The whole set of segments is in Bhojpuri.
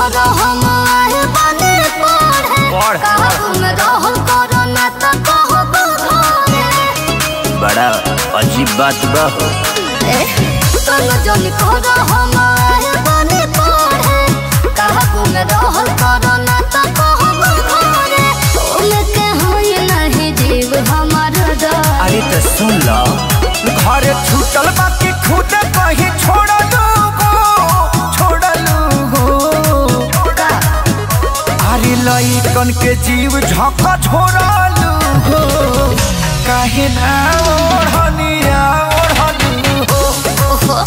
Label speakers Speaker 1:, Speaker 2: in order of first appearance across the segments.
Speaker 1: करो हम आए बने पढ़े
Speaker 2: पढ़,
Speaker 1: काबू में रहल करो ना तो कहबो घरे
Speaker 2: बड़ा अजीब बात बा हो
Speaker 1: ए तन जन करो हम आए बने पढ़े काबू में रहल करो ना तो कहबो घरे ओमे के होई नहीं जीव हमार डर
Speaker 2: अरे तो सुन लो घरे छूटल बाकी खुद कहीं छोड़ गो छोड़ गो
Speaker 1: का
Speaker 2: अरे लइकन के जीव झका छोड़लू हो काहे ना ओढ़निया ओढ़लू हो
Speaker 1: ओहो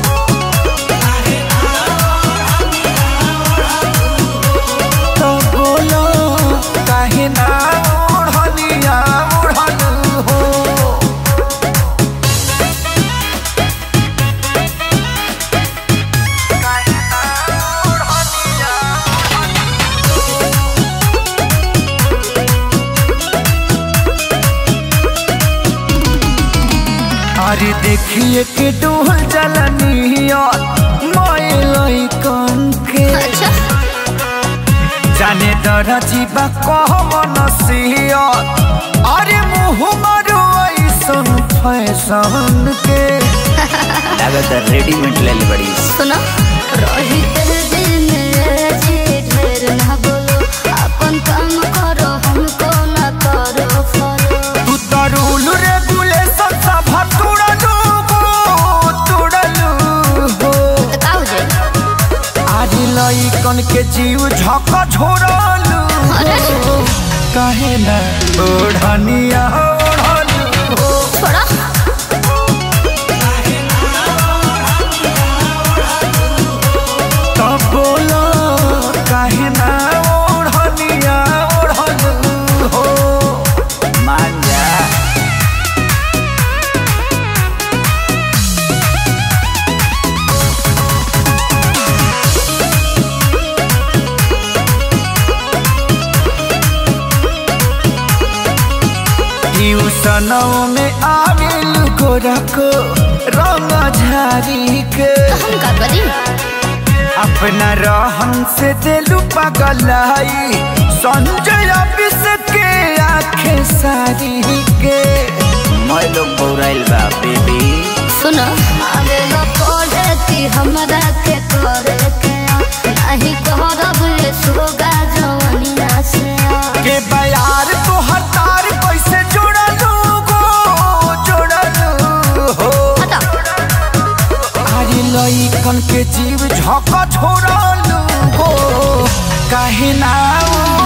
Speaker 2: तो बोलो काहे ना ओढ़निया ओढ़लू हो अरे देखिए के डोल जलनिया मोए लइकन के
Speaker 1: अच्छा
Speaker 2: जाने दर जीवा कह मनसिया अरे मुँह मारो ऐसन फैशन के लागत रेडीमेड ले बड़ी
Speaker 1: सुनो रही तेरे दिल में जी ढेर ना बोलो अपन काम करो हमको ना करो फॉलो
Speaker 2: तू तो रूल रेगुलेशन सब तोड़लू हो तोड़लू हो
Speaker 1: तो का हो जाए
Speaker 2: आज लइकन के जीव झका झोरलू
Speaker 1: अरे
Speaker 2: काहे ना ओढ़निया ओढ़लू हो
Speaker 1: छोड़ा
Speaker 2: तब बोलो काहे ना ओढ़निया ओढ़लू हो मान जा ट्यूशनों में आविल गोरा को रंग झारी के
Speaker 1: हम का करी
Speaker 2: अपना रहन से दिलू पगलाई संजय ऑफिस के आंखें सारी के मैं लोग बौराइल बा बेबी
Speaker 1: सुनो आगे लो पढ़े कि हमरा के करे के नहीं करब ये सोगा जवनिया से
Speaker 2: के बयार तो हतार कैसे जोड़लू गो जोड़लू हो
Speaker 1: हटा
Speaker 2: अरे लइकन के जीव झका छोड़लू गो काहे ना